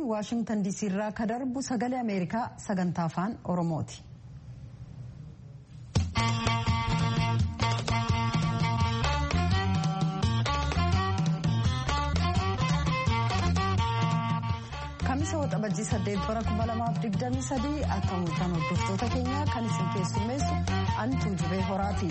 waashingtan diisii irraa ka darbu sagalee ameerikaa sagantaa afaan oromooti. kamisa waxabajjii saddeet bara kuma lamaaf digdamii sadii akka mul'atan hordoftoota keenya kan isin keessummeessu antuu jubee horaati.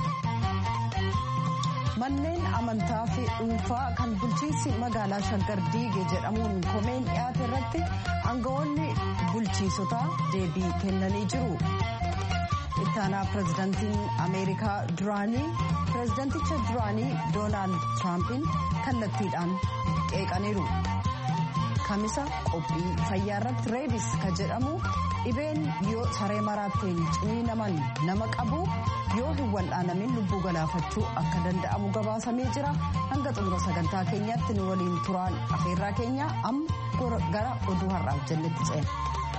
manneen amantaa fi dhuunfaa kan bulchiinsi magaalaa shaggar diige jedhamuun komeen dhiyaate irratti aangawoonni bulchiinsotaa deebii kennanii jiru. ittaanaa pirezidaantiin ameerikaa duraanii pirezidaanticha duraanii doonaald tiraampiin kallattiidhaan qeeqaniiru. kamisa qophii fayyaa irratti reebis ka jedhamu dhibeen yoo saree maraatteen ciniinaman nama qabu yoo hin wal'aanamin lubbuu galaafachuu akka danda'amu gabaasamee jira hanga xumura sagantaa keenyaatti nu waliin turaan afeerraa keenya amma gara oduu har'aaf jennetti ceena.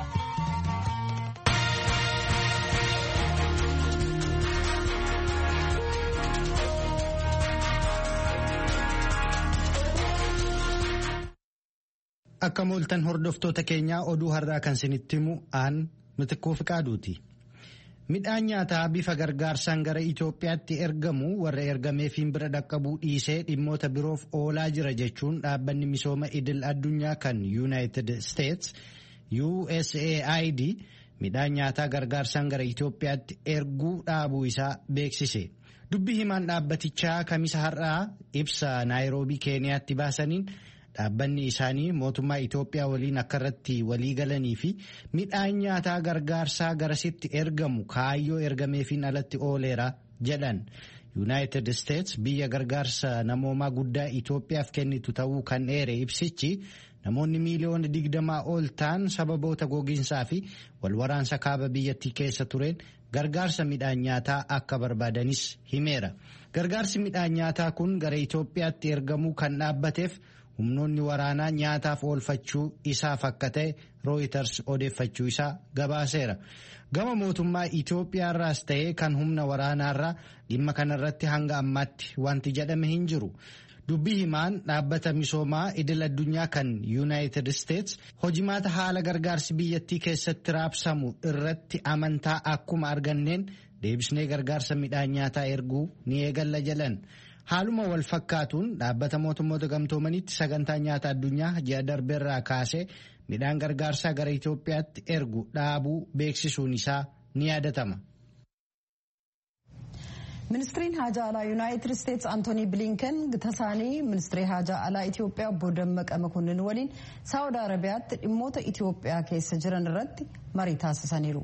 Akka mooltan hordoftoota keenyaa oduu har'aa kan isinitti himu aan mitikkuu fiqaaduuti. Midhaan nyaataa bifa gargaarsaan gara Itoophiyaatti ergamu warra ergameefiin bira dhaqqabuu dhiisee dhimmoota biroof oolaa jira jechuun dhaabbanni misooma idil addunyaa kan United States USAID midhaan nyaataa gargaarsaan gara Itoophiyaatti erguu dhaabuu isaa beeksise. Dubbi himaan dhaabbatichaa kamisa har'aa ibsa naayiroobii keeniyaatti baasaniin. dhaabbanni isaanii mootummaa Itoophiyaa waliin akka irratti walii galanii fi midhaan nyaataa gargaarsaa garasitti ergamu kaayyoo ergameefiin alatti ooleera jedhan. Yuunaayitid Isteets biyya gargaarsa namoomaa guddaa Itoophiyaaf kennitu ta'uu kan dheere ibsichi namoonni miiliyoona digdamaa ol ta'an sababoota gogiinsaa fi walwaraansa kaaba biyyattii keessa tureen gargaarsa midhaan nyaataa akka barbaadanis himeera. Gargaarsi midhaan nyaataa kun gara Itoophiyaatti ergamuu kan dhaabbateef. humnoonni waraanaa nyaataaf oolfachuu isaaf akka ta'e rooyiters odeeffachuu isaa gabaaseera gama mootummaa Itoophiyaarraas ta'ee kan humna waraanaarraa dhimma kanarratti hanga ammaatti wanti jedhame hin jiru. Dubbii himaan dhaabbata misoomaa idil addunyaa kan Yuunaayitid Isteets hojimaata haala gargaarsi biyyattii keessatti raabsamu irratti amantaa akkuma arganneen deebisnee gargaarsa midhaan nyaataa erguu ni eegalla jedhan. Haaluma wal fakkaatuun dhaabbata mootummoota gamtoomaniitti sagantaa nyaata addunyaa ji'a darbeerraa kaasee midhaan gargaarsaa gara Itoophiyaatti ergu dhaabuu beeksisuun isaa ni yaadatama. ministiriin haajaa alaa yuunaayitid isteets antoonii bilinken tasaanii ministirii haajaa alaa itiyoophiyaa obbo dammaqa makonnin waliin saawud arabiyaatti dhimmoota itiyoophiyaa keessa jiran irratti marii taasisaniiru.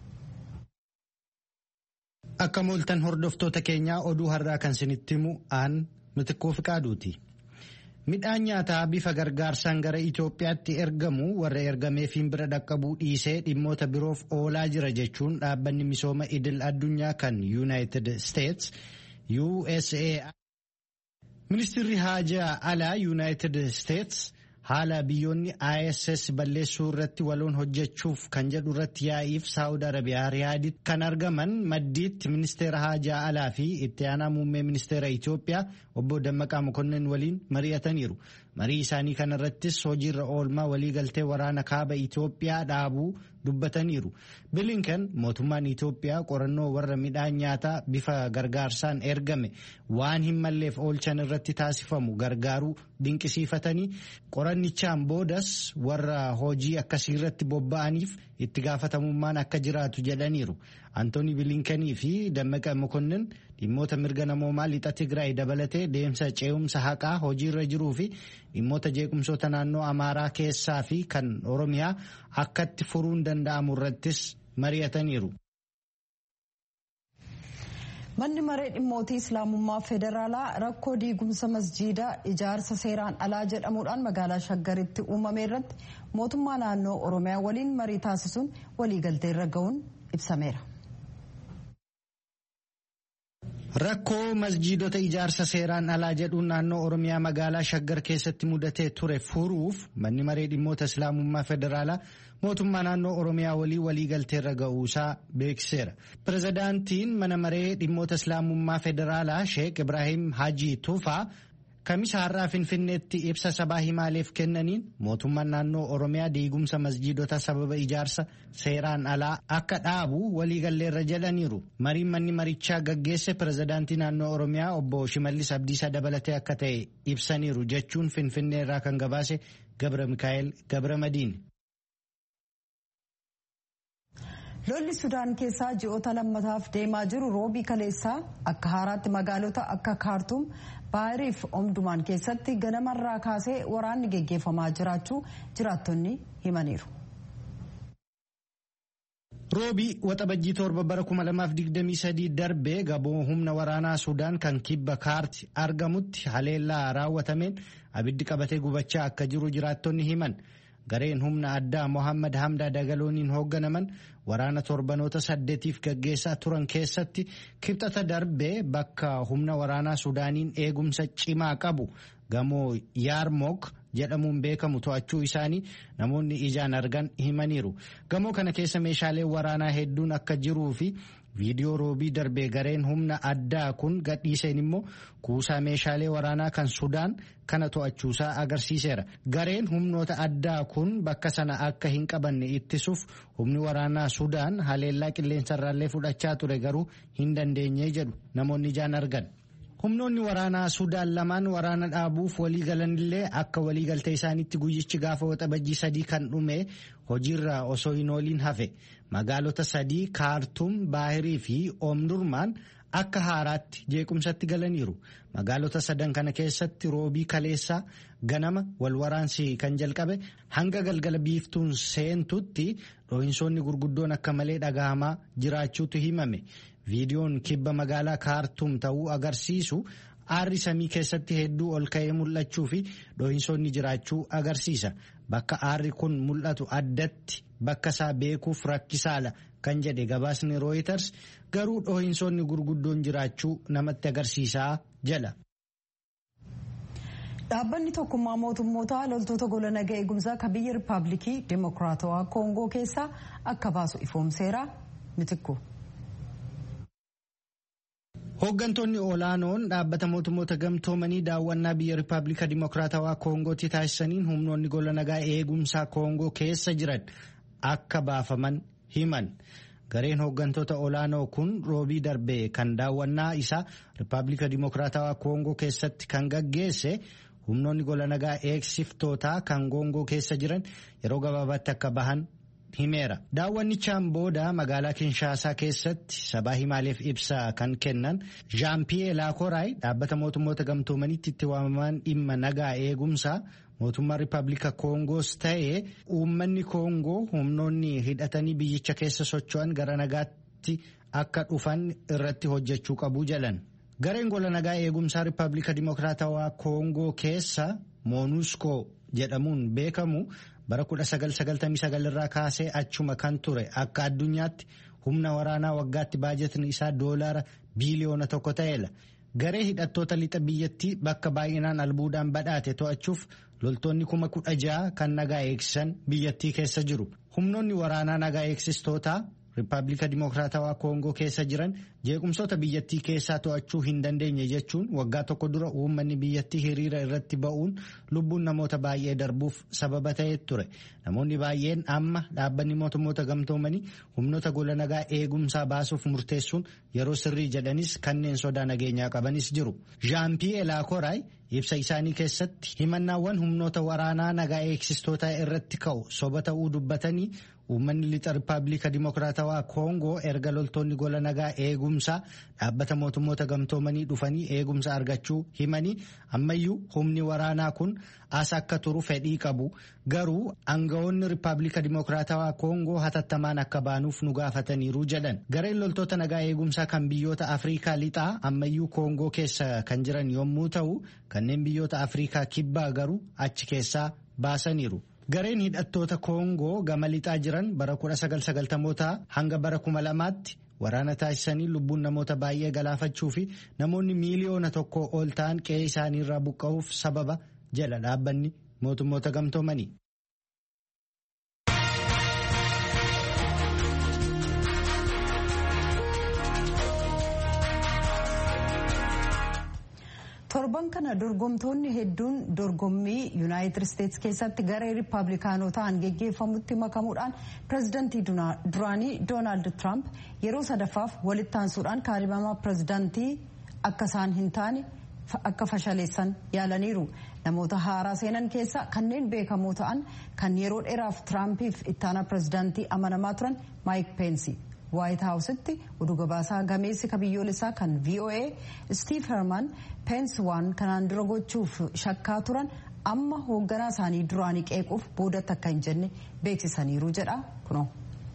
Akka mooltan hordoftoota keenyaa oduu har'aa kan isinitti himu aan mitikkuu fiqaaduuti. Midhaan nyaataa bifa gargaarsaan gara Itoophiyaatti ergamu warra ergameefiin bira dhaqqabuu dhiisee dhimmoota biroof oolaa jira jechuun dhaabbanni misooma idil addunyaa kan United States USAID. Ministirri haajaa alaa United States haala biyyoonni ISS balleessuu irratti waloon hojjechuuf kan jedhu irratti yaa'iif saawud arabiyaa riyaaditti kan argaman maddiitti ministeera haajaa alaa fi itti aanaa muummee ministeera Itoophiyaa obbo Dammaqaa Mokonnin waliin mari'ataniiru. Marii isaanii kanarrattis hojiirra oolmaa waliigaltee waraana kaaba Itoophiyaa dhaabuu dubbataniiru. Bilinken mootummaan Itoophiyaa qorannoo warra midhaan nyaataa bifa gargaarsaan ergame waan hin malleef oolchan irratti taasifamu gargaaruu dinqisiifatanii qorannichaan boodas warra hojii akkasii irratti bobba'aniif itti gaafatamummaan akka jiraatu jedhaniiru. Antooni Bilinkenii fi Dammaqa Mokonnin dhimmoota mirga namoomaa lixa Tigraay dabalatee deemsa ce'umsa haqaa hojiirra jiruu fi dhimmoota jeequmsoota naannoo Amaaraa keessaa fi kan Oromiyaa akkatti furuun danda'amu irrattis mari'ataniiru. Manni maree dhimmootii Islaamummaa Federaalaa rakkoo diigumsa masjiidaa ijaarsa seeraan alaa jedhamuudhaan magaalaa Shaggaritti uumame irratti mootummaa naannoo Oromiyaa waliin marii taasisuun waliigaltee irra ga'uun ibsameera. Rakkoo masjiidota ijaarsa seeraan alaa jedhuun naannoo Oromiyaa magaalaa Shaggar keessatti mudatee ture furuuf manni maree dhimmoota Islaamummaa Federaalaa mootummaa naannoo Oromiyaa walii waliigalteerra ga'uusaa beeksiseera. Pirezidaantiin mana maree dhimmoota Islaamummaa Federaalaa Sheek Ibrahim Haji Tufaa Kamisa har'aa Finfinneetti ibsa sabaa himaaleef kennaniin mootummaan naannoo Oromiyaa diigumsa masjiidota sababa ijaarsa seeraan alaa akka dhaabu waliigalleerra jedhaniiru. Mariin manni marichaa gaggeesse pirezidaantii naannoo Oromiyaa obbo Shimallis Abdiisaa dabalatee akka ta'e ibsaniiru jechuun Finfinnee irraa kan gabaase Gabra Mikaa'el Gabra Madiin. lolli sudaan keessaa ji'oota lammataaf deemaa jiru roobii kaleessaa akka haaraatti magaalota akka kaartuum baahiriif omdumaan keessatti ganamarraa kaasee waraanni geggeeffamaa jiraachuu jiraattonni himaniiru. roobii waxabajjii torba bara 2023 darbee gamoo humna waraanaa sudaan kan kibba kaarti argamutti haleellaa raawwatameen abiddi qabatee gubachaa akka jiru jiraattonni himan. gareen humna addaa mohammad hamdaa dagalooniin hoogganaman waraana torbanoota saddeetiif gaggeessaa turan keessatti kibxata darbee bakka humna waraanaa sudaaniin eegumsa cimaa qabu gamoo yaarmook jedhamuun beekamu to'achuu isaanii namoonni ijaan argan himaniiru gamoo kana keessa meeshaaleen waraanaa hedduun akka jiruu fi viidiyoo roobii darbee gareen humna addaa kun gadhiiseen immoo kuusaa meeshaalee waraanaa kan sudaan kana to'achuusaa agarsiiseera gareen humnoota addaa kun bakka sana akka hin qabanne ittisuuf humni waraanaa sudaan haleellaa qilleensarraallee fudhachaa ture garuu hin dandeenye jedhu namoonni ijaan argan. humnoonni waraanaa sudaan lamaan waraana dhaabuuf walii galanillee akka waliigaltee isaaniitti guyyichi gaafa waxabajjii sadii kan dhume hojiirra osoo hin ooliin hafe magaalota sadii kaartuum baahirii fi oomdurmaan akka haaraatti jeequmsatti galaniiru magaalota sadan kana keessatti roobii kaleessaa ganama wal waraansi kan jalqabe hanga galgala biiftuun seentutti dhohinsoonni gurguddoon akka malee dhagahamaa jiraachuutu himame. viidiyoon kibba magaalaa kaartuum ta'uu agarsiisu aarri samii keessatti hedduu ol ka'ee mul'achuu fi dhohinsoonni jiraachuu agarsiisa bakka aarri kun mul'atu addatti bakka isaa beekuuf rakkisaadha kan jedhe gabaasni rooyiters garuu dhohinsoonni gurguddoon jiraachuu namatti agarsiisaa jedha. dhaabbanni tokkummaa mootummoota loltoota gola naga eegumsaa kan biyya rippaabilikii dimokiraatawaa koongoo keessaa akka baasu ifoomseera mitikku. Hooggantoonni olaanoon dhaabbata mootummoota gamtoomanii daawwannaa biyya Rippaabilika Dimokiraatawaa Koongootti taasisaniin humnoonni gola nagaa eegumsaa Koongoo keessa jiran akka baafaman himan. Gareen hooggantoota olaanoo kun roobii darbee kan daawwannaa isaa Rippaabilika Dimokiraatawaa Koongoo keessatti kan gaggeesse humnoonni gola nagaa eegsiftoota kan Koongoo keessa jiran yeroo gabaabaatti akka bahan himeera. Daawwannichaan booda magaalaa Kinshaasaa keessatti sabaa himaaleef ibsa kan kennan Jean-Pierre Laakoraay dhaabbata mootummoota gamtoomanitti itti waamaman dhimma nagaa eegumsaa mootummaa Rippaabilika Koongoos ta'ee uummanni Koongoo humnoonni hidhatanii biyyicha keessa socho'an gara nagaatti akka dhufan irratti hojjechuu qabu jedhan. Gareen gola nagaa eegumsaa Rippaabilika Dimokiraatawaa Koongoo keessa Moonuskoo jedhamuun beekamu. bara 1999 irraa kaasee achuma kan ture akka addunyaatti humna waraanaa waggaatti baajetni isaa doolaara biiliyoona tokko ta'eera. Garee hidhattoota lixa biyyattii bakka baay'inaan albuudaan badhaate to'achuuf loltoonni kuma kudha ja'a kan nagaa eegsisan biyyattii keessa jiru. Humnoonni waraanaa nagaa eegsistootaa Rippaabilika Dimokiraatawaa Koongoo keessa jiran jeequmsoota biyyattii keessaa to'achuu hin dandeenye jechuun waggaa tokko dura uummanni biyyattii hiriira irratti ba'uun lubbuun namoota baay'ee darbuuf sababa ta'ee ture. Namoonni baay'een amma dhaabbanni mootummoota gamtoomanii humnoota gola nagaa eegumsaa baasuuf murteessuun yeroo sirrii jedhanis kanneen sodaa nageenyaa qabanis jiru. Jean-Pierre Laakoraay ibsa isaanii keessatti himannaawwan humnoota waraanaa nagaa eegsistootaa irratti ka'u soba ta'uu dubbatanii uummanni lixa rippaabilika dimokiraatawaa koongoo erga loltoonni gola nagaa eegumsaa dhaabbata mootummoota gamtoomanii dhufanii eegumsa argachuu himanii ammayyuu humni waraanaa kun as akka turu fedhii qabu garuu aangawoonni rippaabilika dimokiraatawaa koongoo hatattamaan akka baanuuf nu gaafataniiru jedhan gareen loltoota nagaa eegumsaa kan biyyoota afriikaa lixaa ammayyuu koongoo keessa kan jiran yommuu ta'u kanneen biyyoota afriikaa kibbaa garuu achi keessaa baasaniiru. Gareen hidhattoota Koongoo gama lixaa jiran bara 1990 hanga bara 2000tti waraana taasisanii lubbuun namoota baay'ee galaafachuu fi namoonni miiliyoona tokko ol ta'an qe'ee isaanii irraa buqqa'uuf sababa jedha dhaabbanni mootummoota gamtoomanii. torban kana dorgomtoonni hedduun dorgommii yuunaayitid isteetsi keessatti garee riippaabilikaanotaan geggeeffamutti makamuudhaan pireezidantii duraanii doonaald tiraamp yeroo sadaffaaf walitti aansuudhaan kaadhimamaa pireezidantii akka isaan hin taane akka fashaleessan yaalaniiru namoota haaraa seenan keessa kanneen beekamoo ta'an kan yeroo dheeraaf tiraampiif ittaanaa pireezidantii amanamaa turan maayik peensi waayit haawusitti oduu gabaasaa gameessi kabiyyoolessaa kan voa stiiv herman peensi waan kanaan dura gochuuf shakkaa turan amma hoogganaa isaanii duraanii qeequuf boodatti akka hin jenne beeksisaniiru jedha kunoo.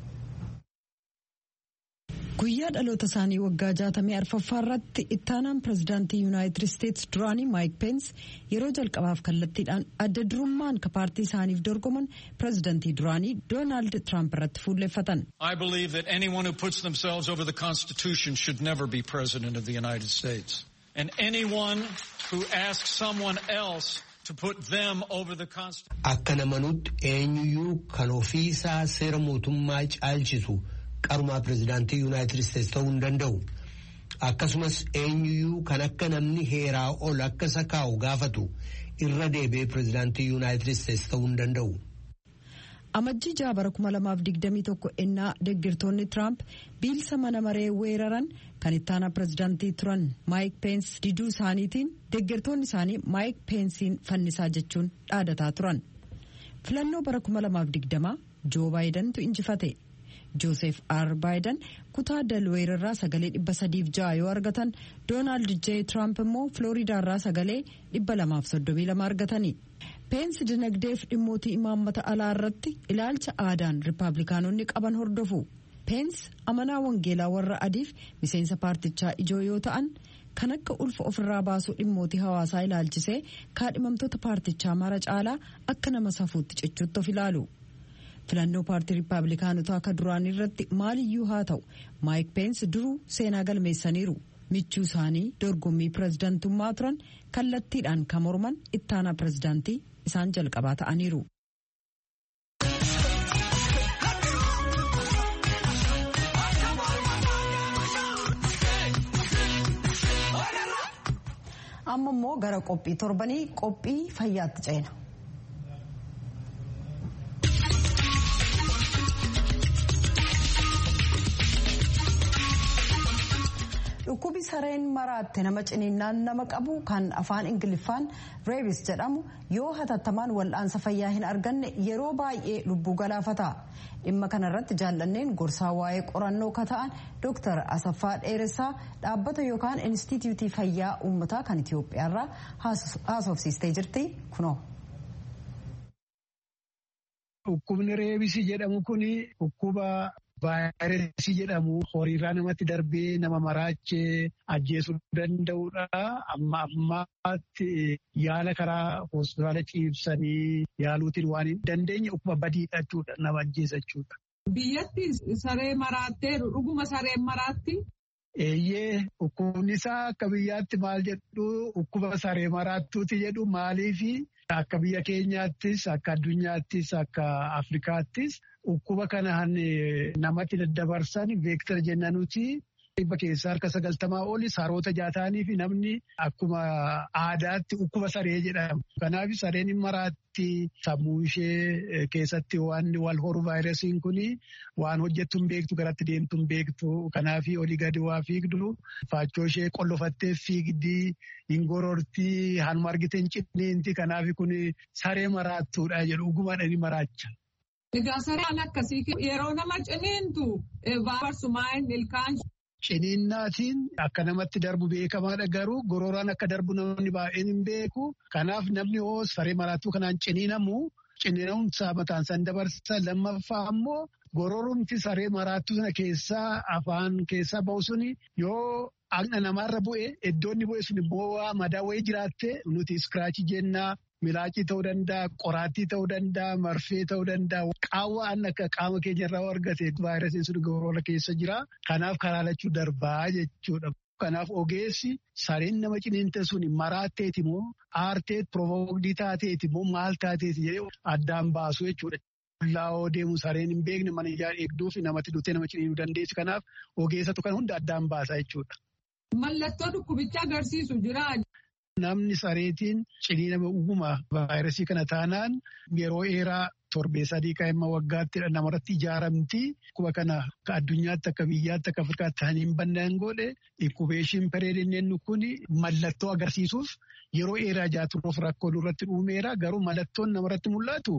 guyyaa dhaloota isaanii waggaa jaatamii arfaffaa irratti ittaanaan pireezidaantii yuunaayitid isteetsi duraanii maayik peens yeroo jalqabaaf kallattiidhaan adda durummaan ka paartii isaaniif dorgoman pireezidaantii duraanii doonaald tiraamp irratti fuulleffatan. I believe that anyone who puts themselves over the Constitution should never be president of the United States. And anyone who asks someone else to put them over the Constitution. Akka namanutti eenyuyyuu kan ofiisaa seera mootummaa caalchisu. qarumaa pireezidaantii yuunaayitid isteetsi ta'uu hin danda'u akkasumas eenyuyyuu kan akka namni heeraa ol akka isa kaa'u gaafatu irra deebi'ee pireezidaantii yuunaayitid isteetsi ta'uu hin danda'u. amajjii jaabara 2021 ennaa deeggartoonni tiraamp biilsa mana maree weeraran kan ittaanaa pireezidaantii turan maayik peensi diduu isaaniitiin deeggartoonni isaanii maayik peensiin fannisaa jechuun dhaadataa turan filannoo bara 2020 joo baayidantu injifate. joosef r baayidan kutaa dalweer irraa sagalee dhibba sadiif ja'a yoo argatan doonaald j tiraamp immoo filooriidaa irraa sagalee dhibba lamaaf soddomii lama argatani peensi dinagdeef dhimmootii imaammata alaa irratti ilaalcha aadaan riippaabilikaanonni qaban hordofu peensi amanaa wangeelaa warra adiif miseensa paartichaa ijoo yoo ta'an kan akka ulfa ofirraa baasuu dhimmootii hawaasaa ilaalchisee kaadhimamtoota paartichaa mara caalaa akka nama safuutti cichuutti of ilaalu. filannoo paartii riippaabilikaanotaa akka duraan irratti maaliyyuu haa ta'u maayik peensi duruu seenaa galmeessaniiru michuu isaanii dorgommii pireezidantummaa turan kallattiidhaan kan morman ittaanaa pireezidaantii isaan jalqabaa ta'aniiru. amma immoo gara qophii torbanii qophii fayyaatti ceena. dhukkubi sareen maraatte nama ciniinnaan nama qabu kan afaan ingiliffaan reebis jedhamu yoo hatattamaan wal'aansa fayyaa hin arganne yeroo baay'ee lubbuu galaafata dhimma kanarratti jaallanneen gorsaa waa'ee qorannoo ka ta'an dooktar asaffaa dheeressaa dhaabbata yookaan inistitiyuutii fayyaa uummataa kan itiyoophiyaarraa haasofsiistee jirti kunoo. Dhukkubni reebisii jedhamu kun dhukkuba vaayirasii jedhamu horiirraa namatti darbee nama maraachee ajjeesuu danda'udha. Amma ammaatti yaala karaa hospitaala ciibsanii yaaluutiin waan hin dandeenye dhukkuba badiidha jechuudha nama ajjeesa jechuudha. Biyyatti saree maraatteeru dhuguma sareen maraatti. Eeyyee dhukkubni isaa akka biyyaatti maal jedhu dhukkuba saree maraattuuti jedhu maaliifi akka biyya keenyaattis akka addunyaattis akka Afrikaattis dhukkuba kanaan namatti daddabarsan veektar jennanuti dhibba keessaa harka sagaltamaa oli saroota jaataanii fi namni akkuma aadaatti dhukkuba saree jedhama. Kanaaf sareen maraatti sammuu ishee keessatti waan wal horu vaayirasiin kun waan hojjettu hin beektu garatti deemtu hin beektu. Kanaaf olii gadi waa fiigdu faachoo ishee qollofattee fiigdi hin gororti hanuma argite hin cinniinti. Kanaaf kun saree maraattuudha jedhu dhugumadhaan maraacha. Egaa sareen akkasii yeroo nama ciniintu vaayirasumaan ilkaan. Ciniinnaatiin akka namatti darbu beekamaadha garuu gororaan akka darbu namni baay'een hin beeku. Kanaaf namni hoo saree maraattuu kanaan ciniinamu ciniinamumsaa mataan san dabarsa lammaffaa ammoo gororumti saree maraattuu sana keessaa afaan keessaa bahu suni yoo dhaqna namaarra bu'e iddoonni bu'e sun immoo madaa wayii jiraatte nuti iskiraachii jennaa. Milaacii ta'uu danda'a, qoraattii ta'uu danda'a, marfee ta'uu danda'a. Qaawwa akka qaama keenya irraa argate vaayirasiin sun gorora keessa jira. Kanaaf karaa lachuu darbaa jechuudha. Kanaaf ogeessi sareen nama ciniinte sun maraatteeti moo aarteet provokdii taateeti moo maal taateeti jedhee addaan baasu jechuudha. Laawoo deemu sareen hin beekne mana ijaa eegduu fi namatti duttee nama ciniinuu dandeessi. Kanaaf ogeessatu kan hunda addaan baasa jechuudha. Mallattoo dhukkubichaa agarsiisu jira. namni sareetiin ciniinama uguma vaayirasii kana taanaan yeroo dheeraa torbee sadii qaama waggaatti namarratti ijaaramti. Dhukkuba kana akka addunyaatti akka biyyaatti akka Afrikaatti ta'anii hin bannaan godhe inkubeeshin pereedinneen kun mallattoo agarsiisuuf yeroo dheeraa jaaturuuf rakkoo irratti dhuumeera garuu mallattoon namarratti mul'atu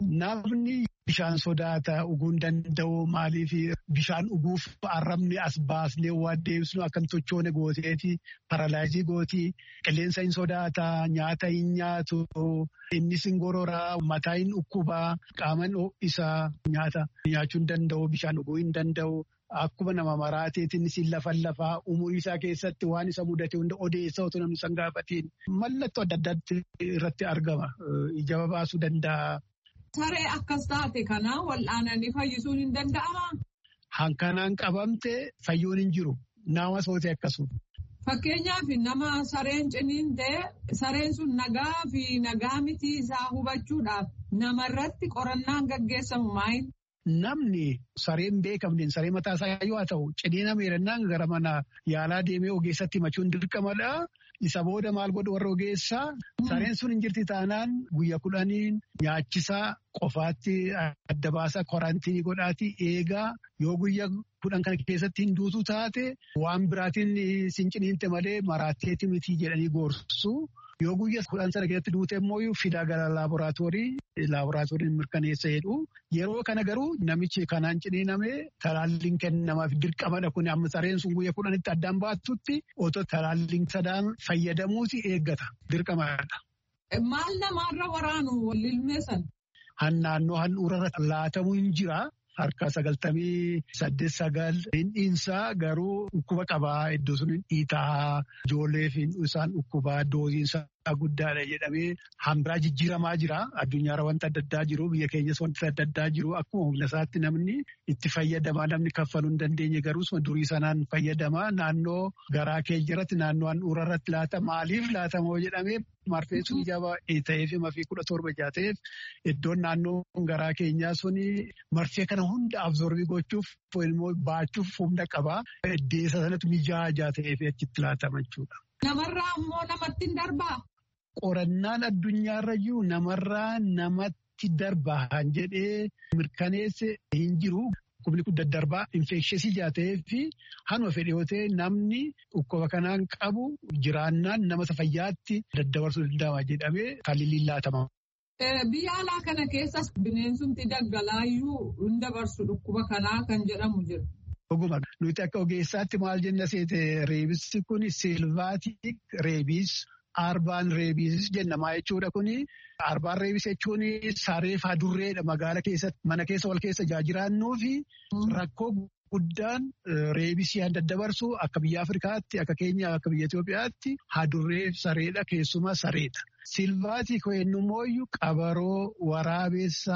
namni bishaan sodaata dhuguu hin danda'u maaliif bishaan dhuguuf arrabni as baasnee waan deebisnu akkam tochoone gooteeti paralaayizii gootii qilleensa hin sodaata nyaata hin nyaatu innis hin gororaa mataa hin dhukkubaa qaaman isaa nyaata nyaachuu hin danda'u bishaan dhuguu hin danda'u. Akkuma nama maraateetiin siin lafan lafaa umurii isaa keessatti waan isa mudate hunda odeessa otoo namni san gaafatiin mallattoo adda addaatti irratti argama. Ija baasuu danda'a. Saree akkas taate kana wal'aananii fayyisuun hin danda'amaa? Hankanaan qabamte fayyuun hin jiru. Nama sootee akkasuma. Fakkeenyaaf nama sareen ciniin ta'e sareen sun nagaa fi nagaa miti isaa hubachuudhaaf namarratti qorannaan gaggeessamu maayin? Namni sareen beekamneen saree mataa isaa yoo ta'u ciniina miidhagnaan gara mana yaalaa deemee ogeessatti himachuun dirqamadha. Isa booda maal godhu warra ogeessaa sareen sun hin jirti taanaan guyya kudhaniin nyaachisaa qofaatti adda baasaa korantiinii godhaati eegaa yoo guyya kudhan kana keessatti hin duutu taate waan biraatiin sin ciniinte malee maraatteeti miti jedhanii gorsu. Yoo guyyaa kudhan sana keessatti duute immoo fidaa gara laaboraatoorii laaboraatooriin mirkaneessa jedhu yeroo kana garuu namichi kanaan ciniiname talaalliin kennamaaf dirqamadha kun amma sareen sun guyyaa kudhanitti addaan baatutti otoo talaalliin sadaan fayyadamuuti eeggata dirqamadha. Maal namaarra waraanu lilmeessan? Naannoo handhuurarra laatamuu hin jira. Harka sagaltamii saddeet sagal hindhiinsaa garuu dhukkuba qabaa iddoo sun dhiitaa ijoollee fi isaan dhukkubaa dooziinsaa guddaadha jedhamee hambiraa jijjiiramaa jira. Addunyaarra wanta adda addaa jiru biyya keenyas wanta adda addaa jiru akkuma humna isaatti namni itti fayyadamaa namni kaffaluu hin dandeenye garuu durii sanaan fayyadamaa naannoo garaa kee jiratti naannoo handhuura irratti laata maaliif laatamoo jedhamee marfee sun jaba ta'eef mafii kudha torba jaateef iddoon naannoo garaa keenyaa suni marfee kana hunda absorbii gochuuf immoo baachuuf humna qabaa. Iddeessa sanatti mijaa'aa ta'eef achitti laatama jechuudha. Namarraa ammoo namatti hin darbaa? Qorannaan addunyaarra jiru namarraa namatti darbaa jedhee mirkaneesse hin jiru. Dhukkubni kun daddarbaa infeksheesii jaatee fi hanuma fedhe yoo ta'e namni dhukkuba kanaan qabu jiraannaan nama fayyaatti daddabarsuu danda'ama jedhamee kan lillaatama. Biyya alaa kana keessas bineensumti daggalaayyuu hin dabarsu dhukkuba kanaa kan jedhamu jira. Dhuguma nuti akka ogeessaatti maal jenna seete reebisni kun silvaatik reebis arbaan reebis jennamaa jechuudha kuni arbaan reebis jechuun saree fi adurreedha magaala keessatti mana keessa wal keessa jiraannuu fi rakkoo guddaan reebisii daddabarsu akka biyya Afrikaatti akka keenya akka biyya Itoophiyaatti hadurree sareedha keessumaa sareedha. Silvaatii koyennummooyyuu qabaroo waraabessa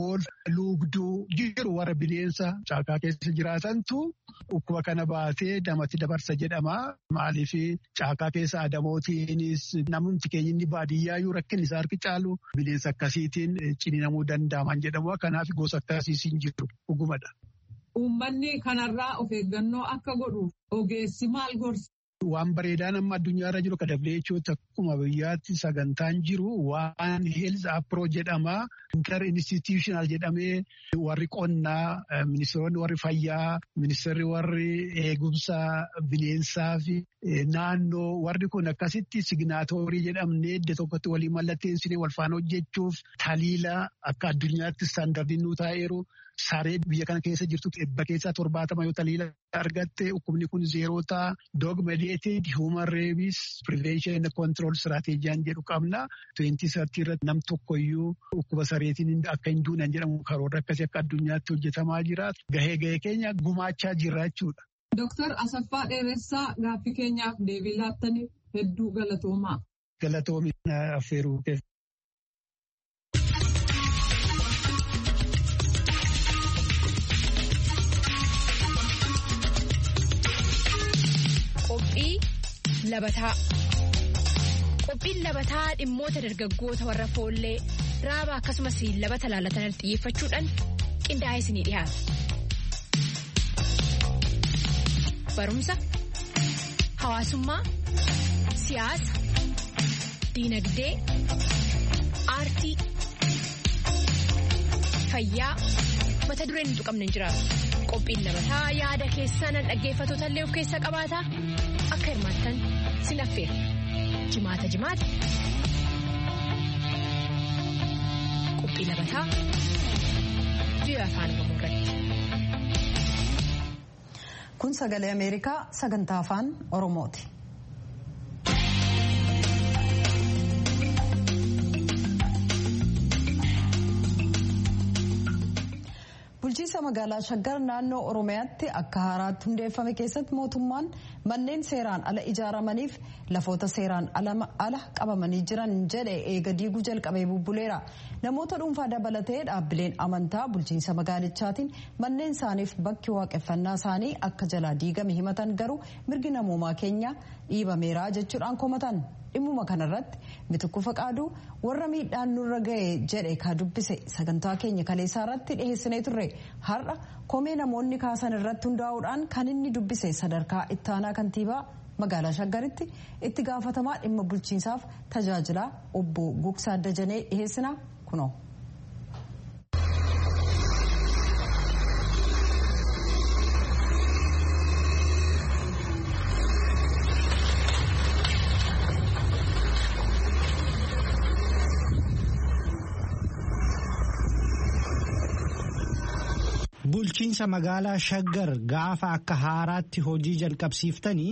luugduu jiru warra bineensa caakaa keessa jiraatantu dhukkuba kana baatee namatti dabarsa jedhama. Maaliif caakaa keessa adamootiinis namni keenya inni baadiyyaayyuu rakkin isaa harki caalu bineensa akkasiitiin ciniinamuu danda'aman jedhamu. Kanaaf gosa akkasiis hin jiru dhugumadha. Uummanni kanarraa of eeggannoo akka godhu ogeessi maal gorsa? Waan bareedaan amma addunyaarra jiru kan dableechuutti akkuma biyyaatti sagantaan jiru waan health approach jedhama. Inter institutional jedhamee warri qonnaa, ministeeronni warri fayyaa, ministeerri warri eegumsa bineensaa fi naannoo warri kun akkasitti signaatoorii jedhamnee iddoo tokkotti walii mallatteessinee wal faana hojjechuuf taliila akka addunyaatti istaandardiin nu taa'eeru. Saree biyya kana keessa jirtu dhibba keessaa torbaatama yoo taliila argatte dhukkubni kun zeeroota dog mediated human rabies prevention and control strateejiyaan jedhu qabna. Twenty sartii irratti nam tokkoyyuu dhukkuba sareetiin akka hin duunan jedhamu karoora akkasii akka addunyaatti hojjetamaa jira. Gahee gahee keenya gumaachaa jirra jechuudha. Dooktar Asaffaa Dheeressaa gaaffii keenyaaf deebii laattaniif hedduu galatoomaa. Galatoomi affeeruu keessa. Qophii labataa Qophiin labataa dhimmoota dargaggoota warra foollee raaba akkasumas labata laalatan xiyyeeffachuudhaan qindaa'ee isinii dhiyaata. Barumsa, hawaasummaa, siyaasa, diinagdee, aartii, fayyaa mata dureen hin tuqamne hin jiraatu. Qophiin labataa yaada keessan dhaggeeffattoota illee of keessaa qabaata akka hirmaattan sin affeera. Jimaata jimaata. Qophii labataa biyya afaan Oromoo irratti. Kun sagalee Ameerikaa sagantaa afaan Oromooti. bulchiinsa magaalaa shaggar naannoo oromiyaatti akka haaraatti hundeeffame keessatti mootummaan manneen seeraan ala ijaaramaniif lafoota seeraan ala qabamanii jiran jedhe eega diiguu jalqabee bubbuleera namoota dhuunfaa dabalatee dhaabbileen amantaa bulchiinsa magaalichaatiin manneen isaaniif bakki waaqeffannaa isaanii akka jalaa diigame himatan garuu mirgi namoomaa keenya dhiibameera jechuudhaan komatan dhimmuma kanarratti mitukku faqaaduu warra miidhaan nurra ga'e jedhe ka dubbise sagantaa keenya kaleessaa irratti dhiheessinee turre har'a komee namoonni kaasan irratti hundaa'uudhaan kan inni dubbise sadarkaa ittaanaa kantiibaa magaalaa shaggaritti itti gaafatamaa dhimma bulchiinsaaf tajaajilaa obbo Gugsaa Dajanee dhiheessina kunoo. Bulchiinsa magaalaa Shaggar gaafa akka haaraatti hojii jalqabsiiftanii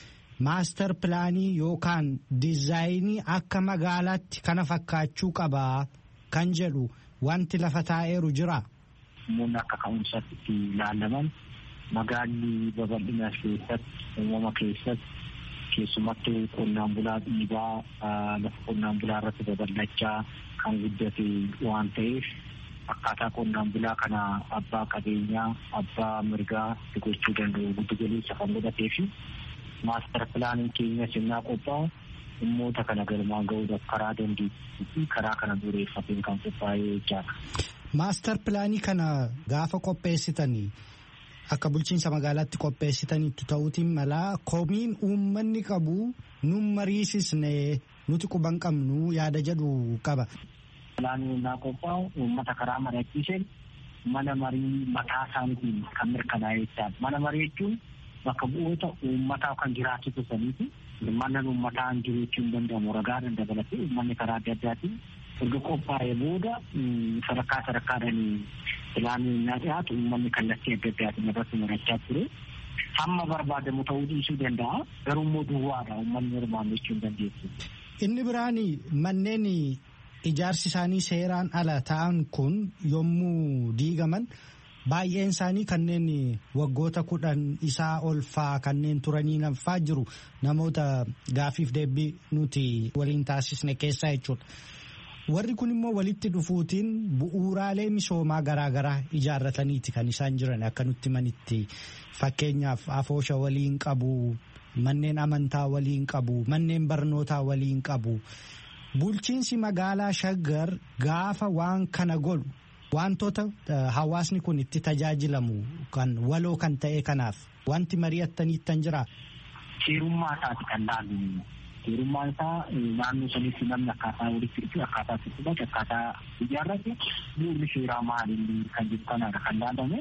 maastar pilaanii yookaan diizaayinii akka magaalaatti kana fakkaachuu qabaa kan jedhu wanti lafa taa'eeru jira. Namoonni akka ka'umsaatti itti ilaalaman magaalli babal'ina keessatti uumama keessatti keessumattuu qonnaan bulaa dhiibaa lafa qonnaan bulaa irratti babal'achaa kan guddate waan ta'eef. akkaataa qonnaan bulaa kana abbaa qabeenyaa abbaa mirgaa gochuu danda'u giddu galeessa kan godhatee fi maastar pilaaniin keenya sirnaa qophaa'u dhimmoota kana galmaan ga'uudhaaf karaa dandeettii fi karaa kana dureeffateen kan qophaa'ee jechaadha. Maastar pilaanii kana gaafa qopheessitanii akka bulchiinsa magaalaatti qopheessitaniitu ta'uutiin malaa komiin uummanni qabu nun mariisisne nuti quban qabnu yaada jedhu qaba. Pilaanii naa qophaa'u uummata karaa mari'achiiseen mana marii mataa isaaniitiin kan mirkanaa'e jechaadha. Mana marii jechuun bakka bu'oota uummataa kan jiraachuu saniiti. Mana uummataa jiraachuu hin danda'amu ragaadhaan dabalatee uummanni karaa adda addaatiin erga qophaa'ee booda sadarkaa sadarkaadhaan pilaanii naa dhiyaatu uummanni kallattii adda addaatiin irratti mari'achaa ture. Hamma barbaadamu ta'uu dhiisuu danda'a. Garuu immoo duwwaadha uummanni hirmaanne jechuu hin dandeessu. Inni biraan manneen ijaarsi isaanii seeraan ala ta'an kun yommuu diigaman baay'een isaanii kanneen waggoota kudhan isaa ol faa kanneen turanii nafaa jiru namoota gaafiif deebii nuti waliin taasisne keessaa jechuudha. Warri kun immoo walitti dhufuutiin bu'uuraalee misoomaa garaagaraa ijaarrataniiti kan isaan jiran akka nutti manitti fakkeenyaaf afoosha waliin qabu manneen amantaa waliin qabu manneen barnootaa waliin qabu. Bulchiinsi magaalaa Shaggar gaafa waan kana godhu wantoota hawaasni kun itti tajaajilamu kan waloo kan ta'e kanaaf wanti mari'attaniittan jira. Seerummaa isaati kan laalu. Seerummaan isaa naannoo sanitti namni akkaataa walitti dhufu akkaataa itti fudhatu akkaataa ijaarrate bu'uurri seeraa maali kan jiru kanaadha kan laalame.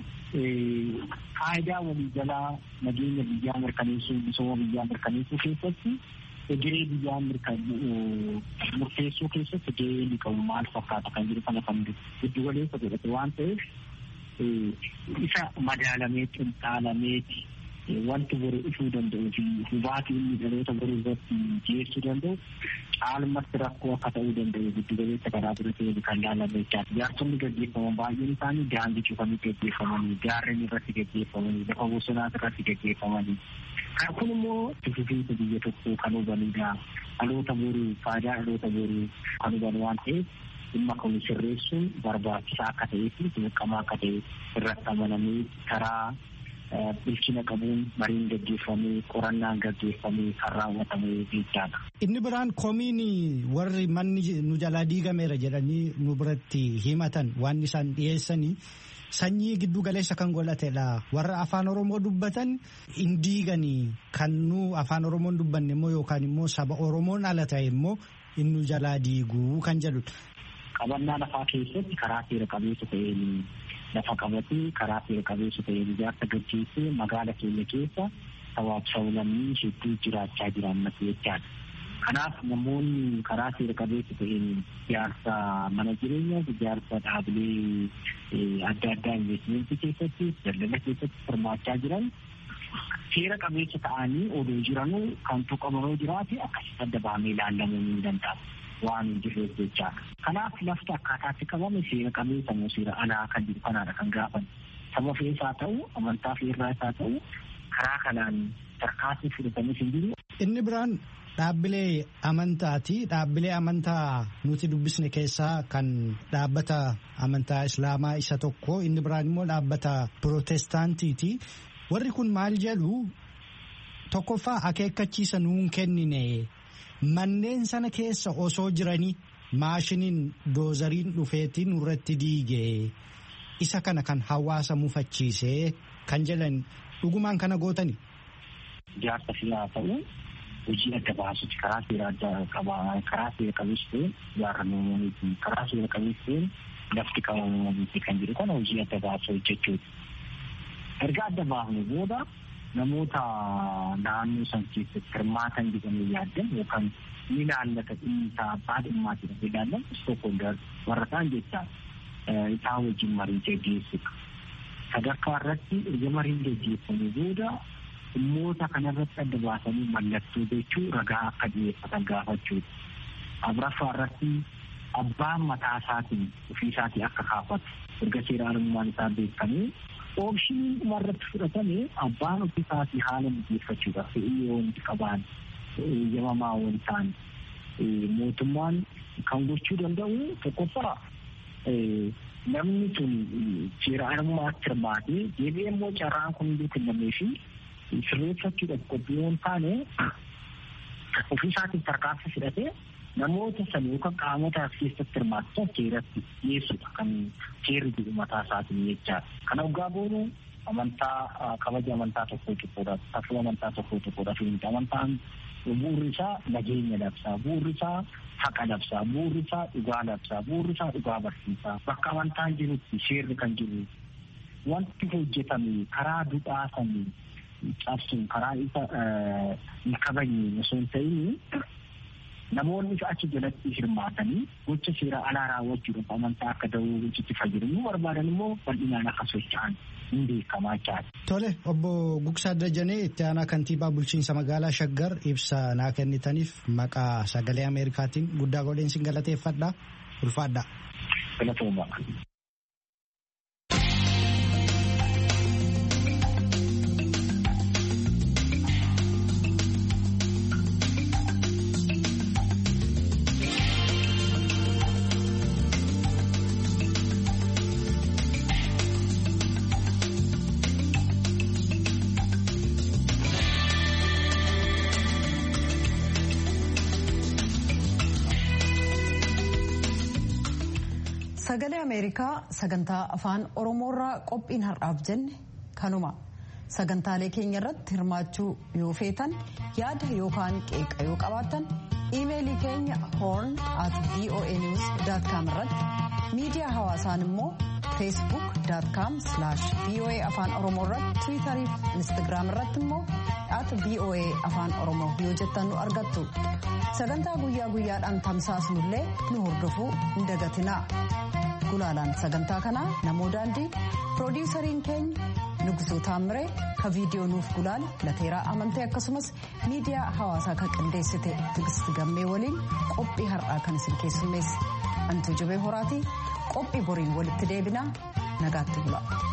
Faayidaa walii jalaa nageenya biyyaa mirkaneessuu misooma biyyaa mirkaneessuu keessatti egeree biyyaa murteessuu keessatti gahee inni qabu maal fakkaata kan jiru kana kan giddu galeessa godhate waan ta'eef isa madaalamee xinxaalameeti wanti boru dhufuu danda'u fi hubaatii inni dhaloota boruu irratti geessuu danda'u caalmatti rakkoo akka ta'uu danda'u giddu galeessa karaa bira ta'e kan laalame jechaadha. Ijaarsonni gaggeeffaman baay'een isaanii daandii cufanii gaggeeffamanii gaarreen irratti gaggeeffamanii lafa bosonaas irratti gaggeeffamanii Kan kun immoo fufiinsa biyya tokkoo kan hubanidha. Dhaloota boruu faayidaa dhaloota boruu kan huban waan ta'eef dhimma kun sirreessuun barbaachisaa akka ta'ee fi dirqamaa akka ta'e irratti amanamee karaa bilchina qabuun mariin gaggeeffamee qorannaan gaggeeffamee kan raawwatamee jechaadha. Inni biraan komiin warri manni nu jalaa diigameera jedhanii nu biratti himatan waan isaan dhiyeessanii sanyii giddu galeessa kan godhatedha warra afaan oromoo dubbatan hin diiganii kan nu afaan oromoon dubbanne immoo yookaan immoo saba oromoon ala ta'e immoo inni jalaa diiguu kan jedhudha. Qabannaa lafaa keessatti karaa seera qabeessa ta'een lafa qabatee karaa seera qabeessa ta'een ijaarsa gaggeessee magaala keenya keessa sabaaf sablammii hedduu jiraachaa jiran mata jechaadha. Kanaaf namoonni karaa seera qabeessa ta'een ijaarsa mana jireenyaa ijaarsa dhaabilee adda addaa investimentii keessatti daldala keessatti hirmaachaa jiran seera qabeessa ta'anii odoo jiranuu kan tuqamanoo jiraate akkasitti adda bahamee ilaalamuu ni danda'a. waan hin jirreef jechaadha. Kanaaf lafti akkaataatti qabame seera qabeessa moo seera alaa kan jiru kanaadha kan gaafan. Saba fe'ees haa ta'u, amantaa fe'irraas haa ta'u, karaa kanaan tarkaanfii fudhatanis hin jiru. Inni biraan dhaabbilee amantaati. Dhaabbilee amantaa nuti dubbisne keessaa kan dhaabbata amantaa Islaamaa isa tokko. Inni biraan immoo dhaabbata Pirootestaantiiti. Warri kun maal jedhu tokkoffaa akeekkachiisa nuun kennine. Manneen sana keessa osoo jiranii maashiniin doozariin dhufeetiin nurratti diige isa kana kan hawaasa mufachiisee kan jedhan dhugumaan kana gootani. Ijaarsa fiyaa ta'u hojii adda baasutti karaa seera adda qabaa karaa seera qabeessa ta'een ijaarramuuti karaa seera qabeessa ta'een lafti qabamuuti kan jedhu kana hojii adda baasuu hojjechuuti. Erga adda baafne booda namoota naannoo san keessatti hirmaatan jedhamee yaaddan yookaan ni ilaallata dhimmisaa abbaa dhimmaa jedhamee ilaallan istookhoolder warra ta'an jechaa isaa wajjin marii geggeessudha. Sadarkaa irratti erga mariin geggeeffamee booda dhimmoota kanarratti adda baasanii mallattoo jechuu ragaa akka dhiyeeffatan gaafachuudha. Afuraffaa irratti abbaan mataa isaatiin ofii isaatii akka kaafatu erga seera alummaan isaa beekamee oomishni dhumarratti fudhatame abbaan ofii isaatii haala mijeeffachuudhaaf fe'ii yoo wanti qabaan eeyyamamaa waan ta'an mootummaan kan gochuu danda'u tokkoffaa namni sun seera alummaatti hirmaatee deebi'ee immoo carraan kun hunduu kennamee fi sirreeffachuudhaaf qophii yoo hin taane ofii isaatiin tarkaanfii fudhatee namoota san yookaan qaamota as keessatti hirmaatan seeratti dhiyeessudha kan seerri jedhu mataa isaatiin jechaadha. Kana dhugaa boonu amantaa kabaja amantaa tokkoo tokkodha. Safuu amantaa tokkoo tokkodha. Amantaan bu'uurri isaa nageenya labsaa. Bu'uurri isaa haqa labsaa. Bu'uurri isaa dhugaa labsaa. Bu'uurri isaa dhugaa barsiisaa. Bakka amantaan jirutti seerri kan jiru wanti hojjetame karaa duudhaa sanii cabsuun karaa isa hin kabajne osoo hin ta'in namoonni achi jalatti hirmaatanii gocha seera alaa raawwachuudhaaf amantaa akka da'oo gochitti fayyadamu barbaadan immoo bal'inaan akka socho'an hin beekamaa jechaadha. Tole obbo Gugsaa Dajanee itti aanaa kantiibaa bulchiinsa magaalaa Shaggar ibsa naa kennitaniif maqaa sagalee Ameerikaatiin guddaa godheen sin galateeffadha ulfaadha. Galatooma. Sagalee Ameerikaa sagantaa afaan Oromoorraa qophiin har'aaf jenne kanuma. Sagantaalee keenya irratti hirmaachuu yoo feetan yaada yookaan qeeqa yoo qabaattan iimeelii keenya horn at voanews.com irratti miidiyaa hawaasaan immoo facebook.com voa afaan oromoo irratti tiwiitarii fi instagiraam irratti immoo at voa afaan oromoo yoo jettan nu argattu. Sagantaa guyyaa guyyaadhaan tamsaasnullee nu hordofuu hin dagatinaa. Gulaalaan sagantaa kanaa namoo daandii piroodiisariin keenya Nugusuu Taamiree ka viidiyoo nuuf gulaale lateeraa amantee akkasumas miidiyaa hawaasaa kan qindeessite Tigisti Gammee waliin qophii har'aa kan isin keessummeesse. Antuu Jibee Horaatii qophii boriin walitti deebinaa nagaatti bula.